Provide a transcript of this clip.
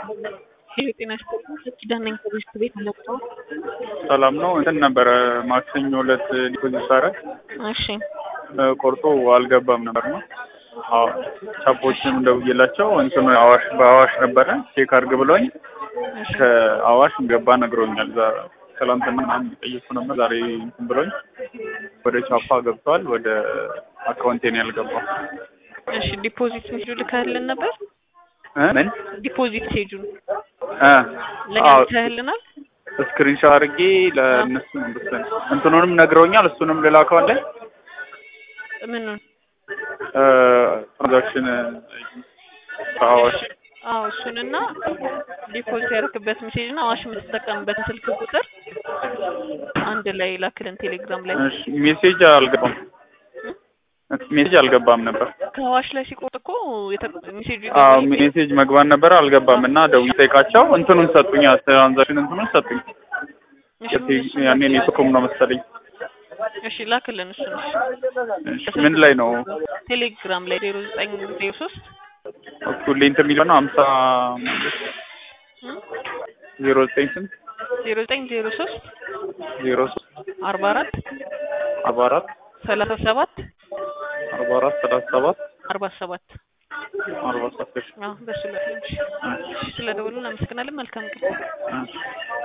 ሄሎ ጤና ይስጥልኝ። ኪዳን ነኝ ከቤት ቤት መጣሁ። ሰላም ነው። እንትን ነበረ ማክሰኞ ዕለት ዲፖዚት ሳደርግ እሺ ቆርጦ አልገባም ነበር ነው። አዎ ቻፖችንም ደውዬላቸው እንትን አዋሽ በአዋሽ ነበረ ቼክ አድርግ ብሎኝ ከአዋሽ ገባ ነግሮኛል። ዛ- ትላንትና ምናምን ጠየቅኩ ነበር። ዛሬ እንትን ብሎኝ ወደ ቻፓ ገብቷል። ወደ አካውንቴን ያልገባው እሺ ዲፖዚት ሜሴጁ ልከህልን ነበር? እ? ምን ዲፖዚት ሜሴጁን እ ለኛ አዎ ልከህልናል? ስክሪንሾት አድርጌ ለእነሱ ነው እንትኑንም ነግረውኛል። እሱንም ልላከው አለ ምኑን? ትራንዛክሽን አዋሽ አዎ እሱንና ዲፖዚት ያደረክበት ሜሴጅ እና አዋሽ የምትጠቀምበት ስልክ ቁጥር አንድ ላይ ላክልን ቴሌግራም ላይ። እሺ ሜሴጅ አልገባም ሜሴጅ አልገባም ነበር። ከአዋሽ ላይ ሲቆርጥ እኮ የተ- ሜሴጁ አዎ ይገባል። ሜሴጅ መግባት ነበር አልገባም እና ደውዬ ጠይቃቸው እንትኑን ሰጡኝ። ትራንዛክሽን እንትኑን ሰጡኝ። እሺ የቴ- ያኔ ኔትኮም ነው መሰለኝ። እሺ ላክልን እሱን። እሺ እሺ ምን ላይ ነው ቴሌግራም ላይ ዜሮ ዘጠኝ ዜሮ ሶስት ሁሌ እንትን የሚለው ነው ሀምሳ ዜሮ ዘጠኝ ስንት ዜሮ ዘጠኝ ዜሮ ሶስት ዜሮ ሶስት አርባ አራት አርባ አራት ሰላሳ ሰባት አርባ አራት ሰላሳ ሰባት አርባ ሰባት አርባ ሰባት አዎ በሱ ላይ ስለደወሉ እናመሰግናለን። መልካም ቀን። እሺ